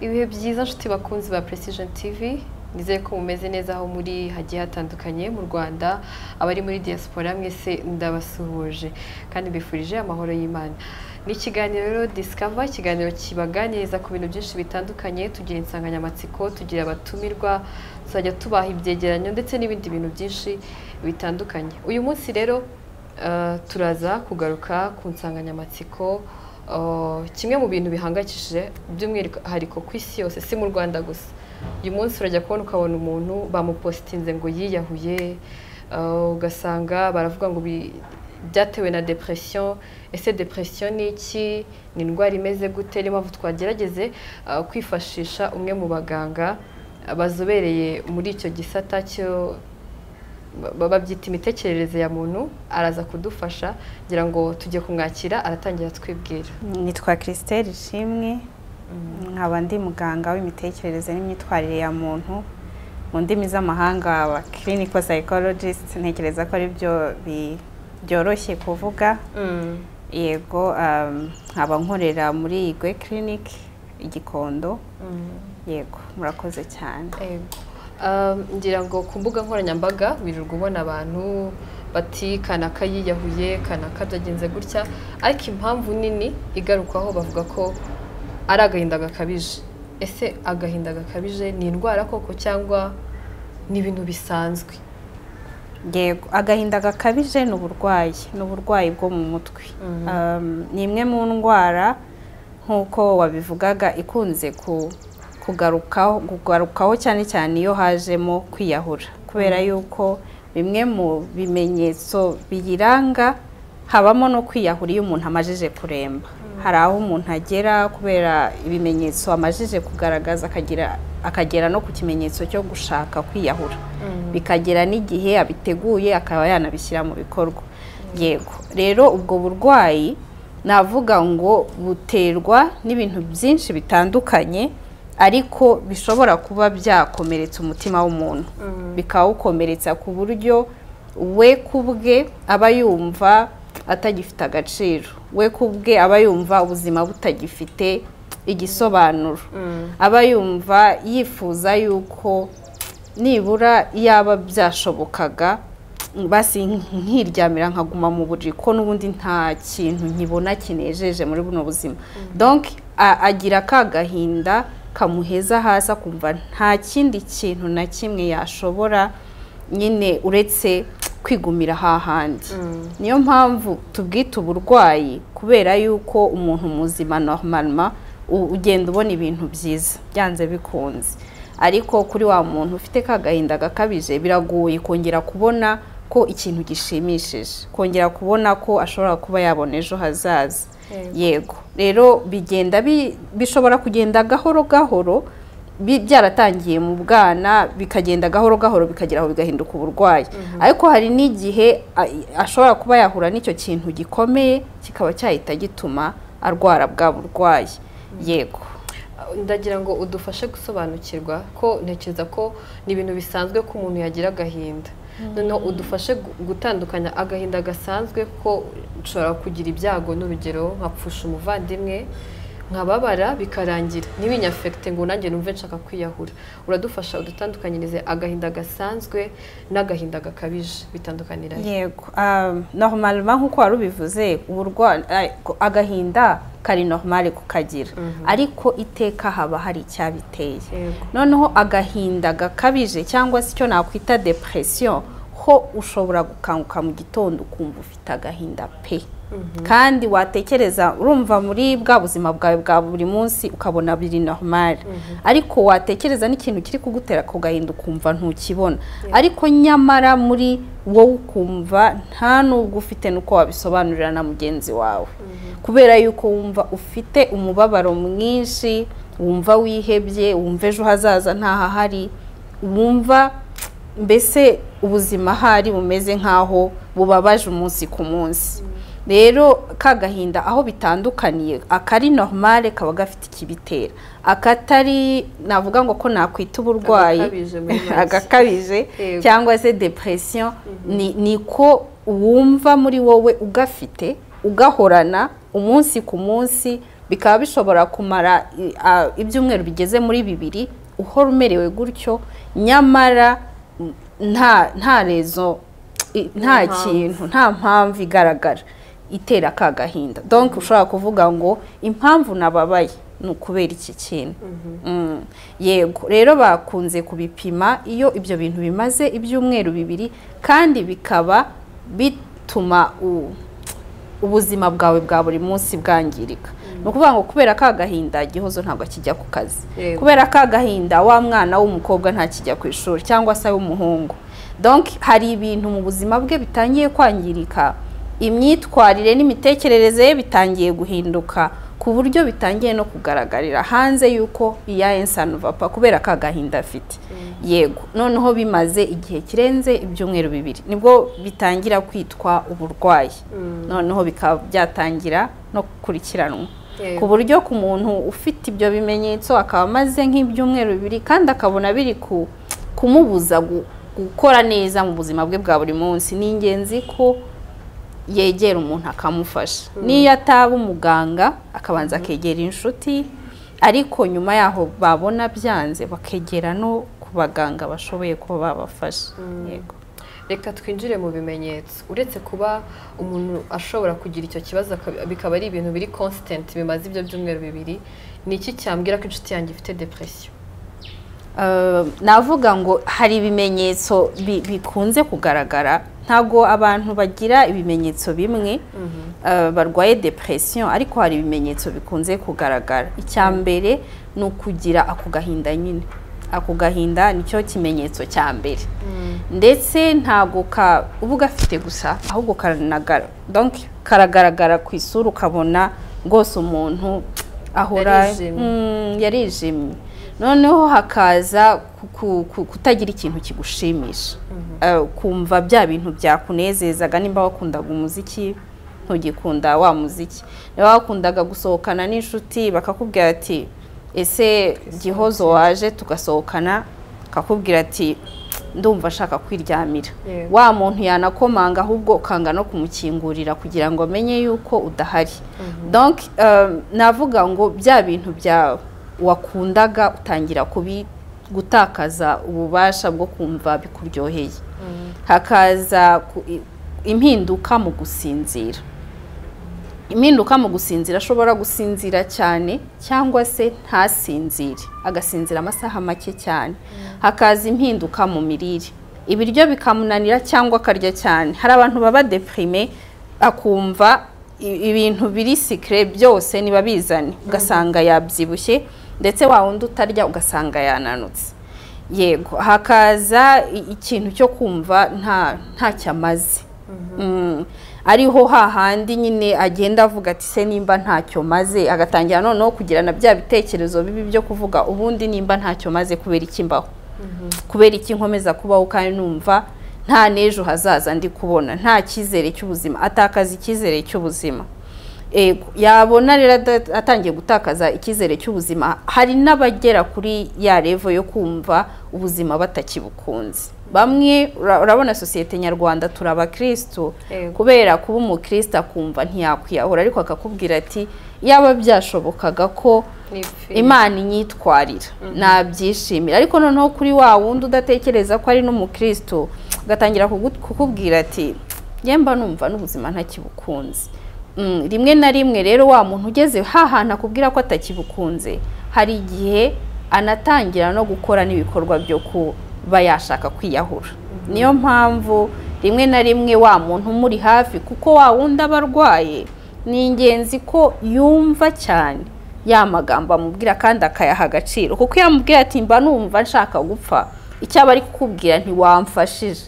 ibihe byiza nshuti bakunzi ba Precision TV nizeye ko mumeze neza aho muri hagiye hatandukanye mu Rwanda abari muri diaspora mwese ndabasuhuje kandi mbifurije amahoro y'Imana ni ikiganiro rero Discover ikiganiro kibaganiriza ku bintu byinshi bitandukanye tugira insanganyamatsiko tugira abatumirwa tuzajya tubaha ibyegeranyo ndetse n'ibindi bintu byinshi bitandukanye uyu munsi rero eh, turaza kugaruka ku nsanganyamatsiko Uh, kimwe mu bintu bihangayikishije by'umwihariko ku isi yose si mu rwanda gusa uyu munsi urajya kubona ukabona umuntu bamupositinze ngo yiyahuye uh, ugasanga baravuga ngo bi- byatewe na depression ese depression ni iki ni indwara imeze gute niyo mpamvu twagerageze uh, kwifashisha umwe mu baganga uh, bazobereye muri icyo gisata cyo ba- babyita imitekerereze ya muntu araza kudufasha ngira ngo tujye kumwakira aratangira twibwira nitwa christelle ishimwe nkaba ndi muganga w'imitekerereze n'imyitwarire ya muntu mu ndimi z'amahanga aba clinical psychologist ntekereza ko ari byo bi- byoroshye kuvuga yego um, nkaba nkorera muri igwe clinic igikondo yego murakoze cyane Ego. Um, ngira ngo ku mbuga nkoranyambaga wirirwa ubona abantu bati kanaka yiyahuye kanaka byagenze gutya ariko impamvu nini igarukwaho bavuga ko ari agahinda gakabije ese agahinda gakabije ni indwara koko cyangwa ni ibintu bisanzwe yego agahinda gakabije ni uburwayi ni uburwayi bwo mu mutwe Um, ni imwe mu ndwara nk'uko wabivugaga ikunze ku- kugarukaho kugarukaho cyane cyane iyo hajemo kwiyahura kubera yuko bimwe mu bimenyetso biyiranga habamo no kwiyahura iyo umuntu amajije kuremba hari aho umuntu agera kubera ibimenyetso amajije kugaragaza akagira akagera no ku kimenyetso cyo gushaka kwiyahura bikagera n'igihe abiteguye akaba yanabishyira mu bikorwa yego rero ubwo burwayi navuga ngo buterwa n'ibintu byinshi bitandukanye ariko bishobora kuba byakomeretsa umutima w'umuntu bikawukomeretsa ku buryo we ku bwe aba yumva atagifite agaciro we ku bwe aba yumva ubuzima butagifite igisobanuro aba yumva yifuza yuko nibura yaba byashobokaga basi nkiryamira nkaguma mu buriri ko n'ubundi nta kintu nkibona kinejeje muri buno buzima donc a- agira ka gahinda kamuheza hasi akumva nta kindi kintu na kimwe yashobora nyine uretse kwigumira hahandi niyo mpamvu tubwita uburwayi kubera yuko umuntu muzima normalement u- ugenda ubona ibintu byiza byanze bikunze ariko kuri wa muntu ufite ka gahinda gakabije biragoye kongera kubona ko ikintu gishimishije kongera kubona ko ashobora kuba yabona ejo hazaza Yego. yego rero bigenda bi- bishobora kugenda gahoro gahoro bi- byaratangiye mu bwana bikagenda gahoro gahoro bikagera aho bigahinduka uburwayi ariko hari n'igihe a- ashobora kuba yahura n'icyo kintu gikomeye kikaba cyahita gituma arwara bwa burwayi yego ndagira ngo udufashe gusobanukirwa ko ntekereza ko ni ibintu bisanzwe ko umuntu yagira agahinda noneho udufashe gu- gutandukanya agahinda gasanzwe ko nshobora kugira ibyago n'urugero nkapfusha umuvandimwe nkababara bikarangira ntibinyafekite ngo nanjye numve nshaka kwiyahura uradufasha udutandukanyirize agahinda gasanzwe n'agahinda gakabije bitandukanira he? yego um, normalement nk'uko wari ubivuze uburwa- ay, ko- agahinda kari normale kukagira ariko iteka haba hari icyabiteye Yego. noneho agahinda gakabije cyangwa se icyo nakwita depression ho ushobora gukanguka mu gitondo ukumva ufite agahinda pe kandi watekereza urumva muri bwa buzima bwawe bwa buri munsi ukabona biri normale ariko watekereza n'ikintu kiri kugutera ako gahinda ukumva ntukibona ariko nyamara muri wowe ukumva nta n'ubwo ufite n'uko wabisobanurira na mugenzi wawe kubera yuko wumva ufite umubabaro mwinshi wumva wihebye wumva ejo hazaza ntahahari wumva mbese ubuzima ahari bumeze nk'aho bubabaje umunsi ku munsi rero ka gahinda aho bitandukaniye akari normale kaba gafite ikibitera akatari navuga ngo ko nakwita uburwayi Agakabije muri make. agakabije Yego. cyangwa se depression ni niko wumva muri wowe ugafite ugahorana umunsi ku munsi bikaba bishobora kumara i- a- ibyumweru bigeze muri bibiri uhora umerewe gutyo nyamara mm, nta nta rezo i- nta mpamvu. kintu nta mpamvu igaragara itera ka gahinda donc ushobora kuvuga ngo impamvu nababaye ni ukubera iki kintu Mm. yego rero bakunze kubipima iyo ibyo bintu bimaze ibyumweru bibiri kandi bikaba bituma u- ubuzima bwawe bwa buri munsi bwangirika ni ukuvuga ngo kubera ka gahinda igihozo ntabwo akijya ku kazi Yego. kubera ka gahinda wa mwana w'umukobwa ntakijya ku ishuri cyangwa se w'umuhungu donc hari ibintu mu buzima bwe bitangiye kwangirika imyitwarire n'imitekerereze ye bitangiye guhinduka ku buryo bitangiye no kugaragarira hanze y'uko iya ensanuvapa kubera ka gahinda afite yego noneho bimaze igihe kirenze ibyumweru bibiri nibwo bitangira kwitwa uburwayi noneho bikaba byatangira no gukurikiranwa Yego. ku buryo ku muntu ufite ibyo bimenyetso akaba amaze nk'ibyumweru bibiri kandi akabona biri ku- kumubuza gu- gukora neza mu buzima bwe bwa buri munsi ni ingenzi ko yegera umuntu akamufasha niyo ataba umuganga akabanza akegera inshuti ariko nyuma yaho babona byanze bakegera no ku baganga bashoboye kuba babafasha yego reka twinjire mu bimenyetso uretse kuba umuntu ashobora kugira icyo kibazo akab- bikaba ari ibintu biri constant bimaze ibyo byumweru bibiri ni iki cyambwira ko inshuti yanjye ifite depression Uh, navuga ngo hari ibimenyetso bi- bikunze kugaragara ntabwo abantu bagira ibimenyetso bimwe uh, barwaye depression ariko hari ibimenyetso bikunze kugaragara icya mbere ni ukugira ako gahinda nyine ako gahinda nicyo kimenyetso cya mbere ndetse ntabwo ka uba ugafite gusa ahubwo karanagara donc karagaragara ku isura ukabona rwose umuntu ahora Yarijimye. Mm, yarijimye noneho hakaza ku- ku- ku- kutagira ikintu kigushimisha Eh, kumva bya bintu byakunezezaga nimba wakundaga umuziki ntugikunda wa muziki niba wakundaga gusohokana n'inshuti bakakubwira ati ese gihozo waje tugasohokana akakubwira ati ndumva ashaka kwiryamira Yego. wa muntu yanakomanga ahubwo ukanga no kumukingurira kugira ngo amenye yuko udahari donc um, navuga ngo bya bintu bya wakundaga utangira kubi gutakaza ububasha bwo kumva bikuryoheye hakaza ku- i- impinduka mu gusinzira impinduka mu gusinzira ashobora gusinzira cyane cyangwa se ntasinzire agasinzira amasaha make cyane hakaza impinduka mu mirire ibiryo bikamunanira cyangwa akarya cyane hari abantu baba deprime akumva i- ibintu biri sikire byose niba bizanye ugasanga yabyibushye ndetse wa wundi utarya ugasanga yananutse yego hakaza i- ikintu cyo kumva nta ntacyo amaze Mm, ariho hahandi nyine agenda avuga ati se nimba ntacyo maze agatangira noneho kugirana bya bitekerezo bibi byo kuvuga ubundi nimba ntacyo maze kubera iki mbaho kubera iki nkomeza kubaho kandi numva nta n'ejo hazaza ndi kubona nta cyizere cy'ubuzima atakaza icyizere cy'ubuzima Ego, yabona rero ada- atangiye gutakaza icyizere cy'ubuzima hari n'abagera kuri ya revo yo kumva ubuzima batakibukunze bamwe ura- urabona sosiyete nyarwanda turi abakirisitu Yego. kubera kuba umukirisitu akumva ntiyakwiyahura ariko akakubwira ati yaba byashobokaga ko Nipfi- imana inyitwarira nabyishimira ariko noneho kuri wa wundi udatekereza ko ari n'umukristo agatangira kugu- kukubwira ati yemba numva n'ubuzima ntakibukunze Mm, rimwe na rimwe rero wa muntu ugeze hahantu akubwira ko atakibukunze hari igihe anatangira no gukora n'ibikorwa byo kuba yashaka kwiyahura niyo mpamvu rimwe na rimwe wa muntu umuri hafi kuko wa wundi aba arwaye ni ingenzi ko yumva cyane ya magambo amubwira kandi akayaha agaciro kuko iyo amubwira ati mba numva nshaka gupfa icyaba ari kukubwira ntiwamfashije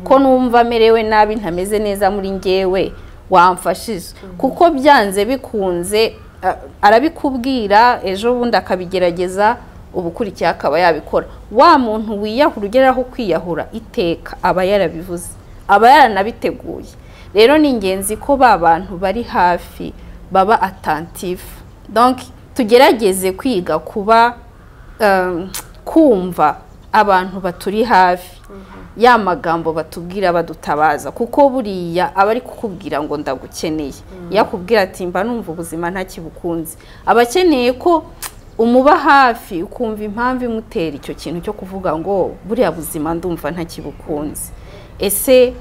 ko numva merewe nabi ntameze neza muri ngewe wamfashije kuko byanze bikunze a- arabikubwira ejo bundi akabigerageza ubu ukurikiye akaba yabikora wa muntu wiyahura ugeraho kwiyahura iteka aba yarabivuze aba yaranabiteguye rero ni ingenzi ko ba bantu bari hafi baba atantifu donc tugerageze kwiga kuba um, kumva abantu baturi hafi ya magambo batubwira badutabaza kuko buriya aba ari kukubwira ngo ndagukeneye iyo akubwira ati mba numva ubuzima ntakibukunze aba akeneye ko umuba hafi ukumva impamvu imutera icyo kintu cyo kuvuga ngo buriya buzima ndumva ntakibukunze ese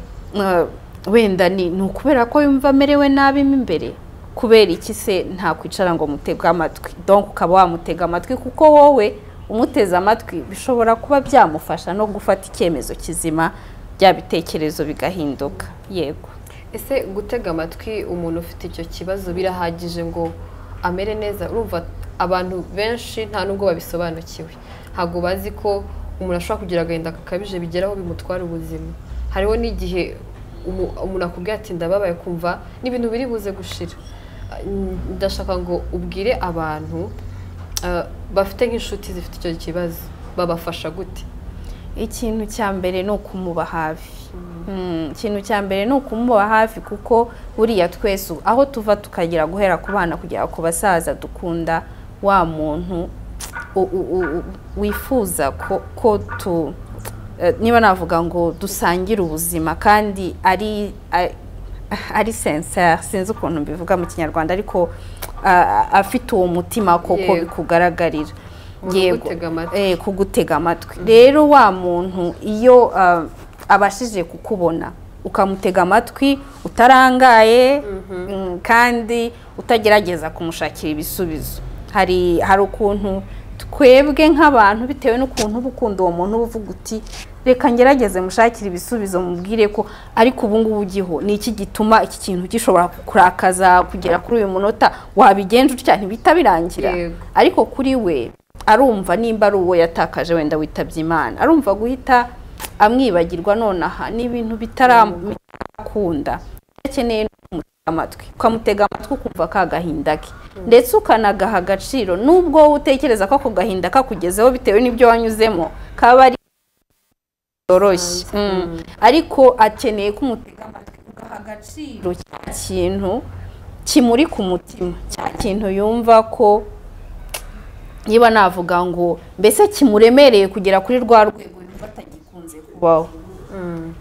wenda ni ukubera ko yumva amerewe nabi mo imbere kubera iki se ntakwicara ngo mutege amatwi donk ukaba wamutega amatwi kuko wowe umuteze amatwi bishobora kuba byamufasha no gufata icyemezo kizima bya bitekerezo bigahinduka yego ese gutega amatwi umuntu ufite icyo kibazo birahagije ngo amere neza urumva abantu benshi nta nubwo babisobanukiwe ntabwo bazi ko umuntu ashobora kugira agahinda gakabije bigeraho bimutwara ubuzima hariho n'igihe umuntu akubwira ati ndababaye kumva n'ibintu biri buze gushira ndashaka ngo ubwire abantu bafite nk'inshuti zifite icyo kibazo babafasha gute ikintu cya mbere ni ukumuba hafi ikintu cya mbere ni ukumuba hafi kuko buriya twese aho tuva tukagera guhera ku bana kugera ku basaza dukunda wa muntu wifuza ko tu niba navuga ngo dusangire ubuzima kandi ari ari sensa sinzi ukuntu mbivuga mu kinyarwanda ariko afite uwo mutima koko bikugaragarira yego kugutega amatwi rero wa muntu iyo abashije kukubona ukamutega amatwi utarangaye kandi utagerageza kumushakira ibisubizo hari hari ukuntu twebwe nk'abantu bitewe n'ukuntu uba ukunda uwo muntu uba uvuga uti reka ngerageze mushakire ibisubizo mubwire ko ariko ubu ngubu ugiho ni iki gituma iki kintu gishobora kurakaza kugera kuri uyu munota wabigenje utya ntibita birangira ariko kuri we arumva nimba ari uwo yatakaje wenda witabye imana arumva guhita amwibagirwa nonaha ni ibintu bitarakunda akeneye amatwi ukamutega amatwi ukumva ka gahinda ke ndetse ukanagaha agaciro nubwo wowe utekereza ko ako gahinda kakugezeho bitewe n'ibyo wanyuzemo kaba ari byoroshye ariko akeneye ko umutega amatwi ugaha agaciro cya kintu kimuri ku mutima cya kintu yumva ko niba navuga ngo mbese kimuremereye kugera kuri rwa rwego yumva atagikunze kubaho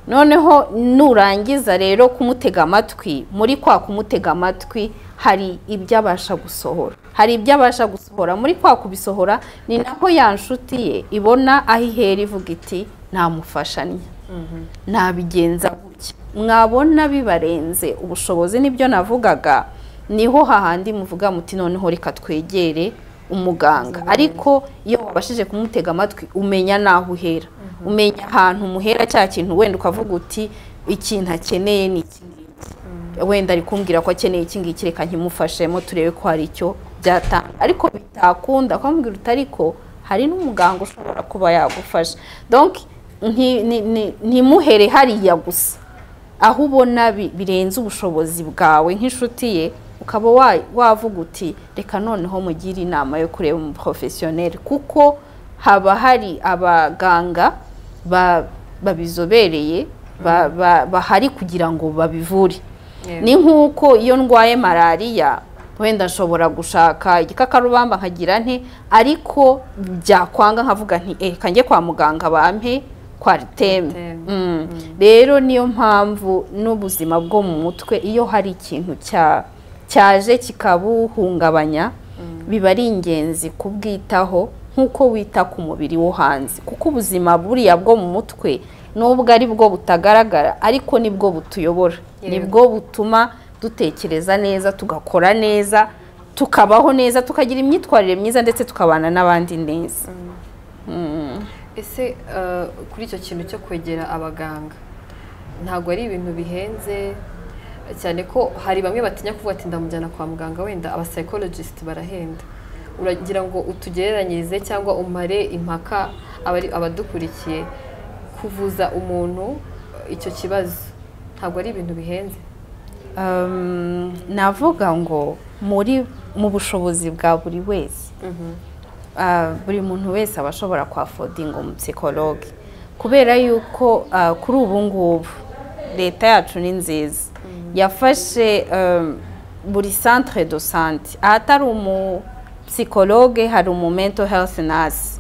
noneho nurangiza rero kumutega amatwi muri kwa kumutega amatwi hari ibyo abasha gusohora hari ibyo abasha gusohora muri kwa kubisohora ni naho ya nshuti ye ibona aho ihera ivuga iti ntamufashanya ntabigenza gutya mwabona bibarenze ubushobozi n'ibyo navugaga niho hahandi muvuga muti noneho reka twegere umuganga ariko iyo wabashije kumutega amatwi umenya n'aho uhera umenya ahantu umuhera cya kintu wenda ukavuga uti ikintu akeneye ni iki wenda ari kumbwira ko akeneye iki ngiki reka nkimufashemo turebe ko hari icyo byatanga ariko bitakunda ukamubwira uti ariko hari n'umuganga ushobora kuba yagufasha donki ntimuhere hariya gusa aho ubona birenze ubushobozi bwawe nk'inshuti ye ukaba wavuga uti reka noneho mugire inama yo kureba umu porofesiyoneri kuko haba hari abaganga babizobereye bahari kugira ngo babivure ni nk'uko iyo ndwaye malariya wenda nshobora gushaka igikakarubamba nkagira nte ariko byakwanga nkavuga reka njye kwa muganga bampe kwariteme rero niyo mpamvu n'ubuzima bwo mu mutwe iyo hari ikintu cyaje kikabuhungabanya biba ari ingenzi kubwitaho nk'uko wita ku mubiri wo hanze kuko ubuzima buriya bwo mu mutwe nubwo ari bwo butagaragara ariko nibwo butuyobora nibwo butuma dutekereza neza tugakora neza tukabaho neza tukagira imyitwarire myiza ndetse tukabana n'abandi neza ese kuri icyo kintu cyo kwegera abaganga ntabwo ari ibintu bihenze cyane ko hari bamwe batinya kuvuga ati ndamujyana kwa muganga wenda abasayikorojisiti barahenda uragira ngo utugereranyirize cyangwa umare impaka abadukurikiye kuvuza umuntu icyo kibazo ntabwo ari ibintu bihenze navuga ngo muri mu bushobozi bwa buri wese buri muntu wese aba ashobora kwafodinga umusekoroge kubera yuko kuri ubu ngubu leta yacu ni nziza yafashe buri santire do sante ahatari umu psikologe hari umu mental health nurse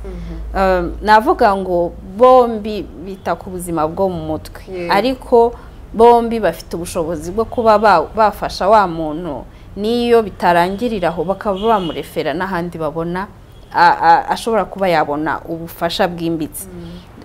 Um, navuga ngo bombi bita ku buzima bwo mu mutwe Yeah. ariko bombi bafite ubushobozi bwo kuba ba- bafasha wa muntu n'iyo bitarangirira aho bakaba bamurefera n'ahandi babona a- a- ashobora kuba yabona ubufasha bwimbitse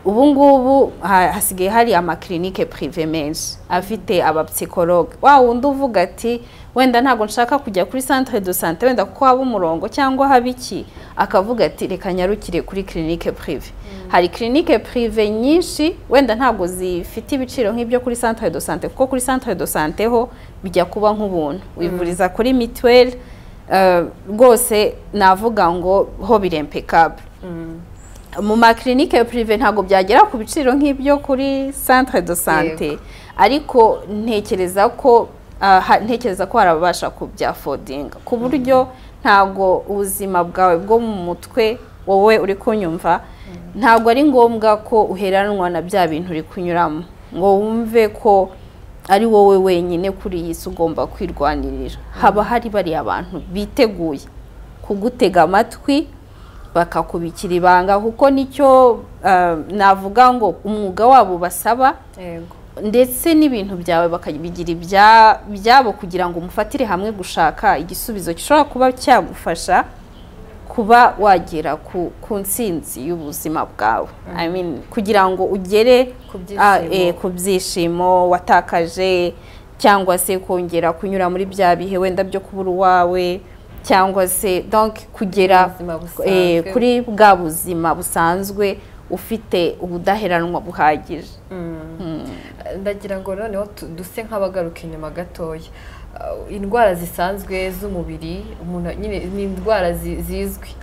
ubu ngubu ha- hasigaye hari amakirinike pirive menshi afite abapsikologe wa wundi uvuga ati wenda ntabwo nshaka kujya kuri centre de sante wenda kuko haba umurongo cyangwa haba iki akavuga ati reka nyarukire kuri kirinike pirive hari kirinike pirive nyinshi wenda ntabwo zifite ibiciro nk'ibyo kuri centre de sante kuko kuri centre de sante ho bijya kuba nk'ubuntu wivuriza kuri mituweli eh, rwose navuga ngo ho birempekable mu makirinike pirive ntabwo byagera ku biciro nk'ibyo kuri centre de sante ariko ntekereza ko ah, ha- ntekereza ko hari ababasha kubyafodinga ku buryo ntabwo ubuzima bwawe bwo mu mutwe wowe uri kunyumva ntabwo ari ngombwa ko uheranwa na bya bintu uri kunyuramo ngo wumve ko ari wowe wenyine kuri iyi si ugomba kwirwanirira haba hari bariya abantu biteguye kugutega amatwi bakakubikira ibanga kuko nicyo ah, navuga ngo umwuga wabo basaba yego ndetse n'ibintu byawe bakabigira ibya- ibyabo kugira ngo umufatire hamwe gushaka igisubizo gishobora kuba cyagufasha kuba wagera ku, ku ntsinzi y'ubuzima bwawe I mean, kugira ngo ugere Ku ah, byishimo. eh, ku byishimo watakaje cyangwa se kongera kunyura muri bya bihe wenda byo kubura uwawe cyangwa se donc kugera Ubuzima busanzwe. eh, kuri bwa buzima busanzwe ufite ubudaheranwa buhagije ndagira ngo noneho tu- duse nk'abagaruka inyuma gatoya Uh, indwara zisanzwe z'umubiri umuntu nyine ni indwara zi- zizwi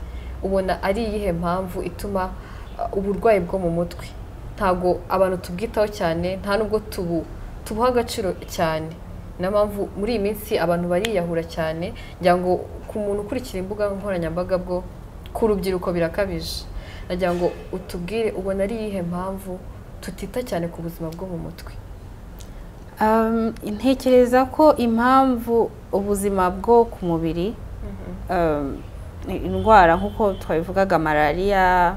ubona ari iyihe mpamvu ituma uh, uburwayi bwo mu mutwe ntabwo abantu tubwitaho cyane nta nubwo tubu tubuha agaciro cyane niyo mpamvu muri iyi minsi abantu bariyahura cyane ngira ngo ku muntu ukurikira imbuga nkoranyambaga bwo ku rubyiruko birakabije nagira ngo utubwire ubona ari iyihe mpamvu tutita cyane ku buzima bwo mu mutwe Um, ntekereza ko impamvu ubuzima bwo ku mubiri um, indwara nk'uko twabivugaga malariya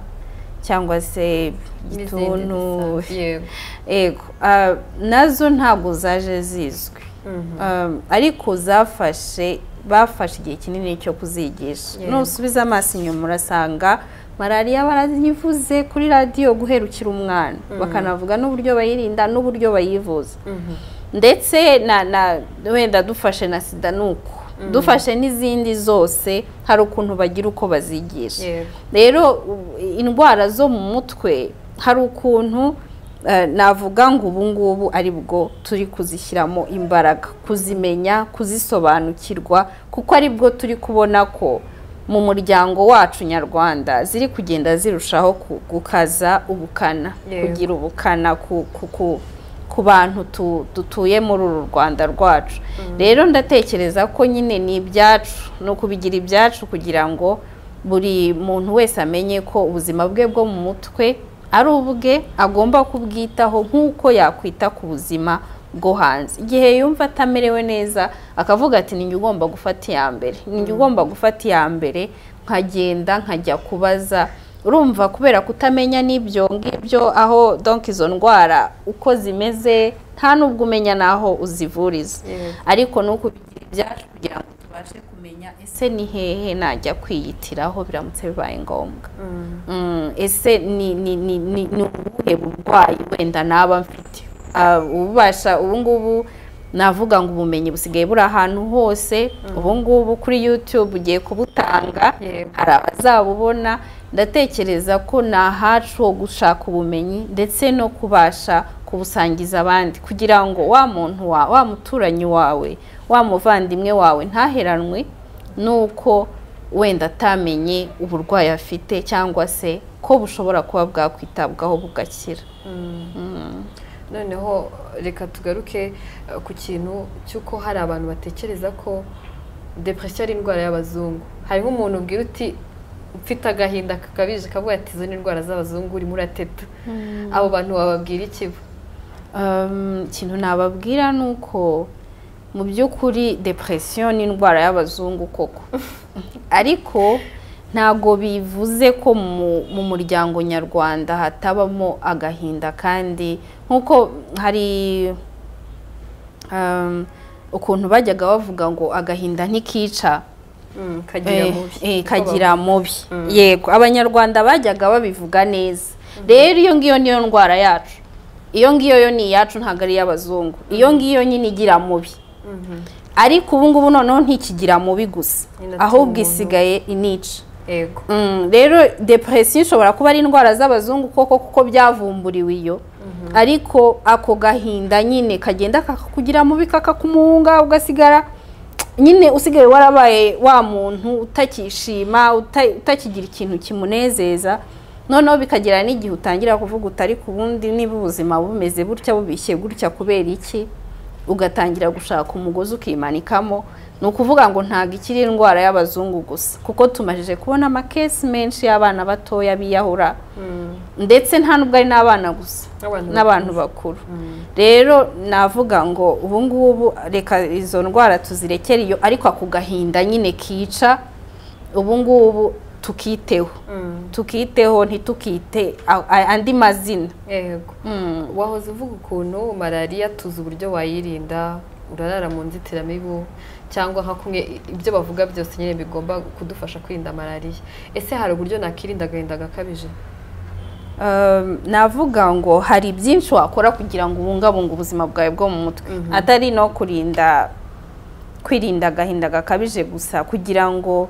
cyangwa se n'izindi igituntu zisa- yego ego ah, nazo ntabwo zaje zizwi Um, ariko zafashe bafashe igihe kinini cyo kuzigisha Yego. nusubiza amaso inyuma urasanga malariya barayivuze kuri radiyo guherukira umwana bakanavuga n'uburyo bayirinda n'uburyo bayivuza ndetse na na wenda dufashe na sida ni uko dufashe n'izindi zose hari ukuntu bagira uko bazigisha Yego. rero u- indwara zo mu mutwe hari ukuntu eh, navuga ngo ubu ngubu ari bwo turi kuzishyiramo imbaraga kuzimenya kuzisobanukirwa kuko ari bwo turi kubona ko mu muryango wacu nyarwanda ziri kugenda zirushaho ku- gukaza ubukana Yego. kugira ubukana ku, ku, ku, ku bantu tu, dutuye muri uru rwanda rwacu rero ndatekereza ko nyine ni ibyacu ni ukubigira ibyacu kugira ngo buri muntu wese amenye ko ubuzima bwe bwo mu mutwe ari ubwe agomba kubwitaho nk'uko yakwita ku buzima bwo hanze igihe yumva atamerewe neza akavuga ati ni njye ugomba gufata iya mbere ni njye ugomba gufata iya mbere nkagenda nkajya kubaza urumva kubera kutamenya n'ibyo ngibyo aho donk izo ndwara uko zimeze nta n'ubwo umenya n'aho uzivuriza Yego. ariko ni ukubigira ibyacu kugira ngo tubashe kumenya ese ni hehe najya kwiyitiraho biramutse bibaye ngombwa Mm, ese ni ni ni ni ni ubuhe burwayi wenda naba mfite Ah, ububasha ubu ngubu navuga ngo ubumenyi busigaye buri ahantu hose ubu ngubu kuri YouTube ugiye kubutanga Yego. hari abazabubona ndatekereza ko ni ahacu ho gushaka ubumenyi ndetse no kubasha kubusangiza abandi kugira ngo wa muntu wa wa muturanyi wawe wa muvandimwe wawe ntaheranwe n'uko wenda atamenye uburwayi afite cyangwa se ko bushobora kuba bwakwitabwaho bugakira noneho reka tugaruke eh, ku kintu cy'uko hari abantu batekereza ko depression ari indwara y'abazungu hari nk'umuntu ubwira uti mfite agahinda kakabije kavuga ati izo ni indwara z'abazungu urimo urateta abo bantu bababwira ikiba Um, ikintu nababwira ni uko mu by'ukuri depression ni indwara y'abazungu koko ariko ntabwo bivuze ko mu muryango nyarwanda hatabamo agahinda kandi nk'uko hari ukuntu bajyaga bavuga ngo agahinda ntikica kagira mubi yego abanyarwanda bajyaga babivuga neza rero iyo ngiyo niyo ndwara yacu iyo ngiyo yo ni iyacu ntabwo ari iy'abazungu iyo ngiyo nyine igira mubi ariko ubu ngubu noneho ntikigira mubi gusa ahubwo isigaye inica rero depresiyo ishobora kuba ari indwara z'abazungu koko kuko byavumburiwe iyo ariko ako gahinda nyine kagenda kakakugira mubi kakakumuhunga ugasigara nyine usigaye warabaye wa muntu utakishima utakigira ikintu kimunezeza noneho bikagera n'igihe utangira kuvuga utari ku bundi niba ubuzima bumeze butya bubishye gutya kubera iki ugatangira gushaka umugozi ukimanikamo ni ukuvuga ngo ntabwo ikiri indwara y'abazungu gusa kuko tumajije kubona amakesi menshi y'abana batoya biyahura ndetse nta nubwo ari n'abana gusa n'abantu bakuru rero navuga ngo ubu ngubu reka izo ndwara tuzirekere iyo ariko ako gahinda nyine kica ubu ngubu tukiteho tukiteho ntitukite andi mazina yego wahoze uvuga ukuntu malariya tuzi uburyo wayirinda urarara mu nzitiramibu cyangwa nka kumwe ibyo bavuga byose nyine bigomba kudufasha kwirinda malariya ese hari uburyo nakirinda agahinda gakabije navuga ngo hari byinshi wakora kugira ngo ubungabunge ubuzima bwawe bwo mu mutwe atari no kurinda kwirinda agahinda gakabije gusa kugira ngo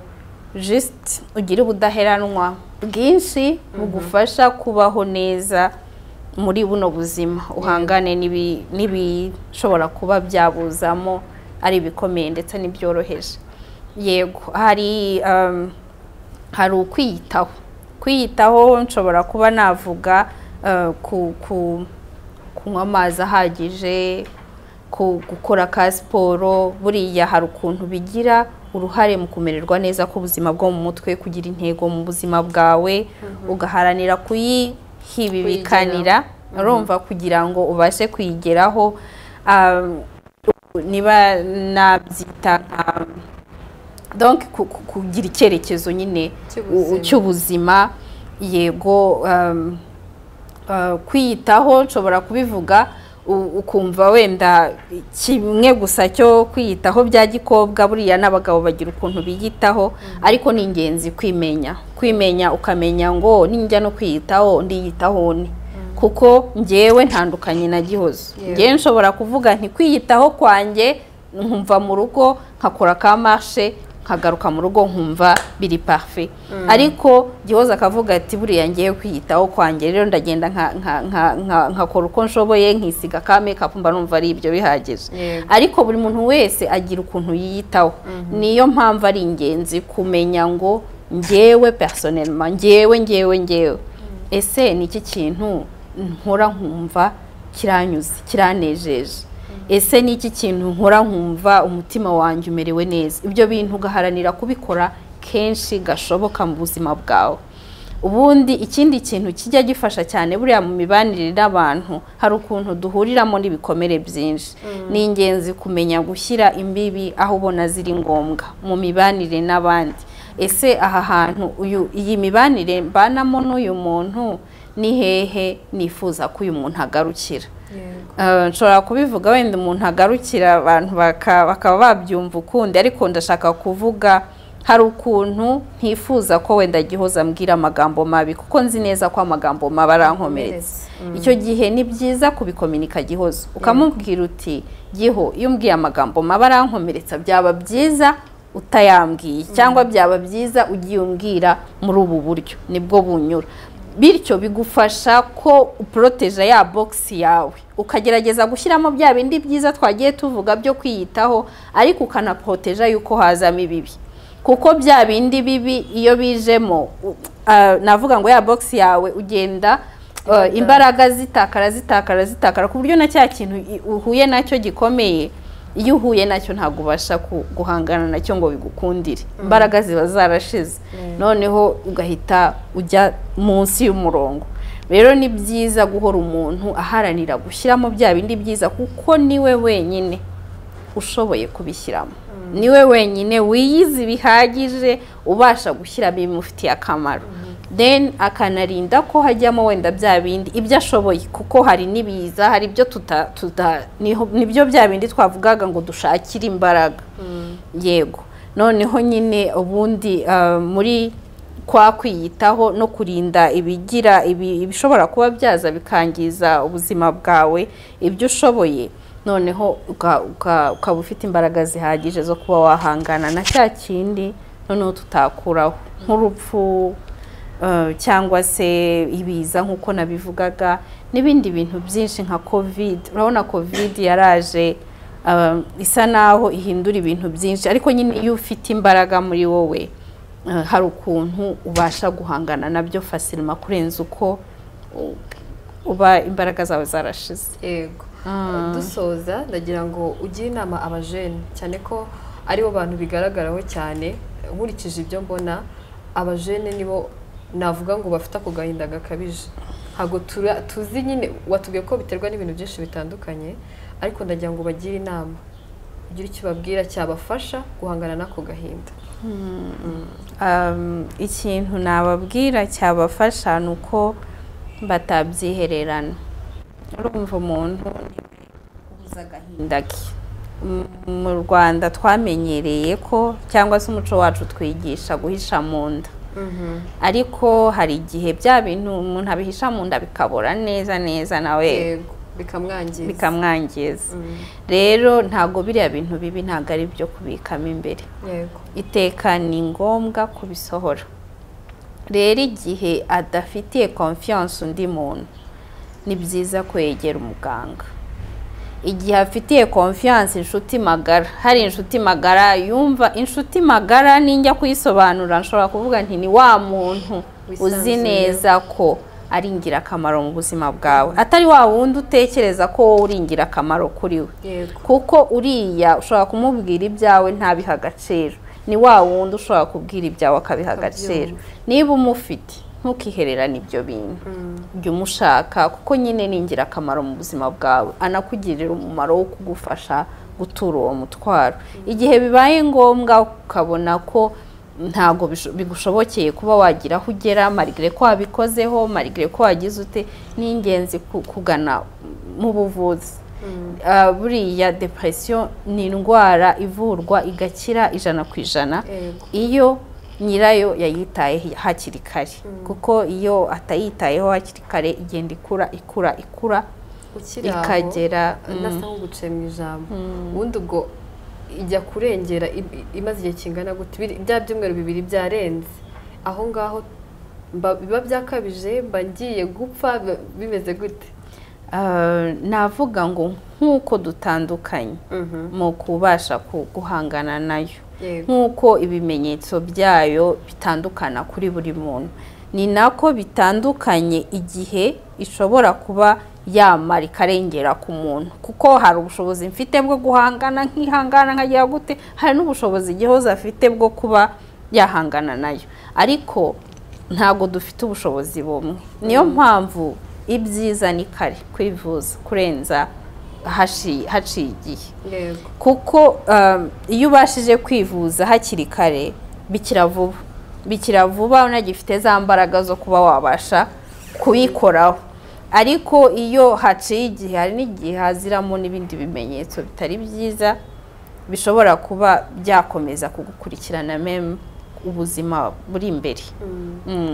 jisite ugire ubudaheranwa bwinshi bugufasha kubaho neza muri buno buzima uhangane n'ibishobora kuba byabuzamo ari ibikomeye ndetse n'ibyoroheje yego hari hari ukwiyitaho kwiyitaho nshobora kuba navuga kunywa amazi ahagije gukora ka siporo buriya hari ukuntu bigira uruhare mu kumererwa neza k'ubuzima bwo mu mutwe kugira intego mu buzima bwawe ugaharanira kuyihibibikanira urumva kugira ngo ubashe kuyigeraho niba nabyita donke kugira icyerekezo nyine cy'ubuzima yego kwiyitaho nshobora kubivuga ukumva wenda kimwe gusa cyo kwiyitaho bya gikobwa buriya n'abagabo bagira ukuntu biyitaho ariko ni ingenzi kwimenya kwimenya ukamenya ngo ninjya no kwiyitaho ndiyitaho ni kuko ngewe ntandukanye na gihozo ngewe nshobora kuvuga ntikwiyitaho kwanjye nkumva mu rugo nkakora ka marshe nkagaruka mu rugo nkumva biri pafe ariko gihozo akavuga ati buriya ngewe kwiyitaho kwanjye rero ndagenda nkakora uko nshoboye nkisiga ka mekapu mba numva ari ibyo bihagije ariko buri muntu wese agira ukuntu yiyitaho niyo mpamvu ari ingenzi kumenya ngo ngewe personelma ngewe ngewe ngewe ese ni iki kintu nkora nkumva kiranyuze kiranejeje ese ni iki kintu nkora nkumva umutima wanjye umerewe neza ibyo bintu ugaharanira kubikora kenshi gashoboka mu buzima bwawe ubundi ikindi kintu kijya gifasha cyane buriya mu mibanire n'abantu hari ukuntu duhuriramo n'ibikomere byinshi ni ingenzi kumenya gushyira imbibi aho ubona ziri ngombwa mu mibanire n'abandi ese aha hantu iyi mibanire mbanamo n'uyu muntu ni hehe nifuza ko uyu muntu agarukira nshobora kubivuga wenda umuntu agarukira abantu bakaba babyumva ukundi ariko ndashaka kuvuga hari ukuntu ntifuza ko wenda gihoza ambwira amagambo mabi kuko nzi neza ko amagambo mabi arankomeretse icyo gihe ni byiza kubikominika gihoza ukamubwira uti giho iyo umbwiye amagambo mabi arankomeretsa byaba byiza utayambwiye cyangwa byaba byiza ugiye umbwira muri ubu buryo nibwo bunyura bityo bigufasha ko uporoteje ya bogisi yawe ukagerageza gushyiramo bya bindi byiza twagiye tuvuga byo kwiyitaho ariko ukanaporoteje yuko hazamo ibibi kuko bya bindi bibi iyo bijemo navuga ngo ya bogisi yawe ugenda imbaraga zitakara zitakara zitakara ku buryo na cya kintu uhuye nacyo gikomeye iyo uhuye nacyo ntabwo ubasha guhangana nacyo ngo bigukundire imbaraga ziba zarashize noneho ugahita ujya munsi y'umurongo rero ni byiza guhora umuntu aharanira gushyiramo bya bindi byiza kuko niwe wenyine ushoboye kubishyiramo niwe wenyine wiyizi bihagije ubasha gushyiramo ibimufitiye akamaro then akanarinda ko hajyamo wenda bya bindi ibyo ashoboye kuko hari n'ibiza hari ibyo tuta tuta nibyo bya bindi twavugaga ngo dushakire imbaraga yego noneho nyine ubundi muri kwa kwiyitaho no kurinda ibigira ibishobora kuba byaza bikangiza ubuzima bwawe ibyo ushoboye noneho ukaba ufite imbaraga zihagije zo kuba wahangana na cya kindi noneho tutakuraho nk'urupfu cyangwa se ibiza nk'uko nabivugaga n'ibindi bintu byinshi nka kovide urabona kovide yaraje isa naho ihindura ibintu byinshi ariko nyine iyo ufite imbaraga muri wowe hari ukuntu ubasha guhangana nabyo fasirima kurenza uko uba imbaraga zawe zarashize yego dusoza ndagira ngo ugire inama abajene cyane ko aribo bantu bigaragaraho cyane nkurikije ibyo mbona abajene nibo navuga ngo bafite ako gahinda gakabije ntabwo tuzi nyine watubwiye ko biterwa n'ibintu byinshi bitandukanye ariko ndagira ngo bagire inama ugire icyo babwira cyabafasha guhangana n'ako gahinda ikintu nababwira cyabafasha ni uko batabyihererana urumva umuntu ubuze agahinda ke mu rwanda twamenyereye ko cyangwa se umuco wacu twigisha guhisha mu nda ariko hari igihe bya bintu umuntu abihisha mu nda bikabora neza neza nawe bikamwangiza rero ntabwo biriya bintu bibi ntabwo ari ibyo kubikamo imbere iteka ni ngombwa kubisohora rero igihe adafitiye konfiyanse undi muntu ni byiza kwegera umuganga igihe afitiye konfiyanse inshuti magara hari inshuti magara yumva inshuti magara ninjya kuyisobanura nshobora kuvuga nti ni wa muntu uzi neza ko ari ingirakamaro mu buzima bwawe atari wa wundi utekereza ko wowe uri ingirakamaro kuri we kuko uriya ushobora kumubwira ibyawe ntabiha agaciro ni wa wundi ushobora kubwira ibyawe akabiha agaciro niba umufite ntukihererane ibyo bintu jya umushaka kuko nyine ni ingirakamaro mu buzima bwawe anakugirira umumaro wo kugufasha gutura uwo mutwaro igihe bibaye ngombwa ukabona ko ntabwo bigushobokeye kuba wagira aho ugera marigire ko wabikozeho marigire ko wagize ute ni ingenzi kugana mu buvuzi buriya depresiyo ni indwara ivurwa igakira ijana ku ijana iyo nyirayo yayitaye hakiri kare kuko iyo atayitayeho hakiri kare igenda ikura ikura ikura ikagera inasa nk'uguce mu ijambo ubundi ubwo ijya kurengera imaze igihe kingana gute bya byumweru bibiri byarenze aho ngaho biba byakabije mba ngiye gupfa bimeze gute navuga ngo nk'uko dutandukanye mu kubasha guhangana nayo nk'uko ibimenyetso byayo bitandukana kuri buri muntu ni nako bitandukanye igihe ishobora kuba yamara ikarengera ku muntu kuko hari ubushobozi mfite bwo guhangana nk'ihangana nkagira gute hari n'ubushobozi igihoza afite bwo kuba yahangana nayo ariko ntabwo dufite ubushobozi bumwe niyo mpamvu ibyiza ni kare kwivuza kurenza haciye igihe kuko iyo ubashije kwivuza hakiri kare bikira vuba bikira vuba unagifite za mbaraga zo kuba wabasha kuyikoraho ariko iyo haciye igihe hari n'igihe haziramo n'ibindi bimenyetso bitari byiza bishobora kuba byakomeza kugukurikirana memu ubuzima buri imbere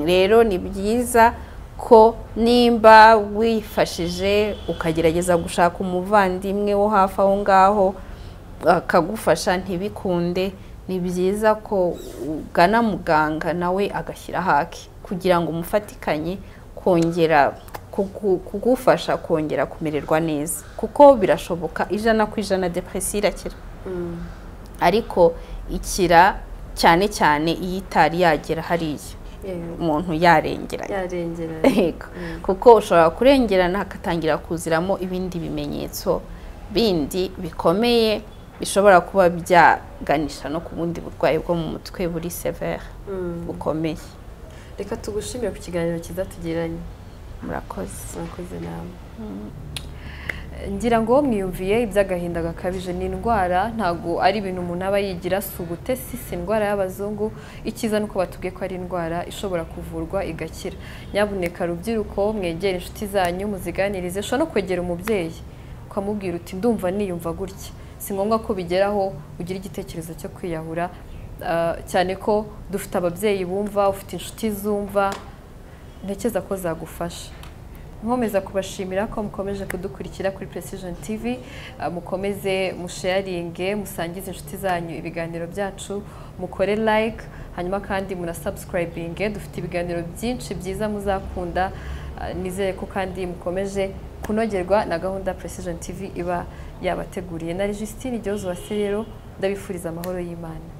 rero ni byiza ko nimba wifashije ukagerageza gushaka umuvandimwe wo hafi aho ngaho akagufasha ntibikunde ni byiza ko ugana muganga nawe agashyira hake kugira ngo umufatikanye kongera kugufasha kongera kumererwa neza kuko birashoboka ijana ku ijana depresiyo irakira ariko ikira cyane cyane iyo itari yagera hariya umuntu yarengeranye kuko ushobora kurengerana hagatangira kuziramo ibindi bimenyetso bindi bikomeye bishobora kuba byaganisha no ku bundi burwayi bwo mu mutwe buri severe bukomeye reka tugushimire ku kiganiro cyiza tugiranye murakoze murakoze nawe ngira ngo mwiyumviye iby'agahinda gakabije ni indwara ntabwo ari ibintu umuntu aba yigira si ubute si si indwara y'abazungu ikiza nuko batubwiye ko ari indwara ishobora kuvurwa igakira nyabuneka rubyiruko mwegere inshuti zanyu muziganirize ushobora no kwegera umubyeyi ukamubwira uti ndumva niyumva gutya si ngombwa ko bigeraho ugira igitekerezo cyo kwiyahura cyane ko dufite ababyeyi bumva ufite inshuti zumva ntekereza ko zagufasha nkomeza kubashimira ko mukomeje kudukurikira kuri Precision TV mukomeze musheyaringe musangize inshuti zanyu ibiganiro byacu mukore like hanyuma kandi munasubscribinge dufite ibiganiro byinshi byiza muzakunda nizere ko kandi mukomeje kunogerwa na gahunda Precision TV iba yabateguriye na Registine Gihozo wa Serero ndabifuriza amahoro y'Imana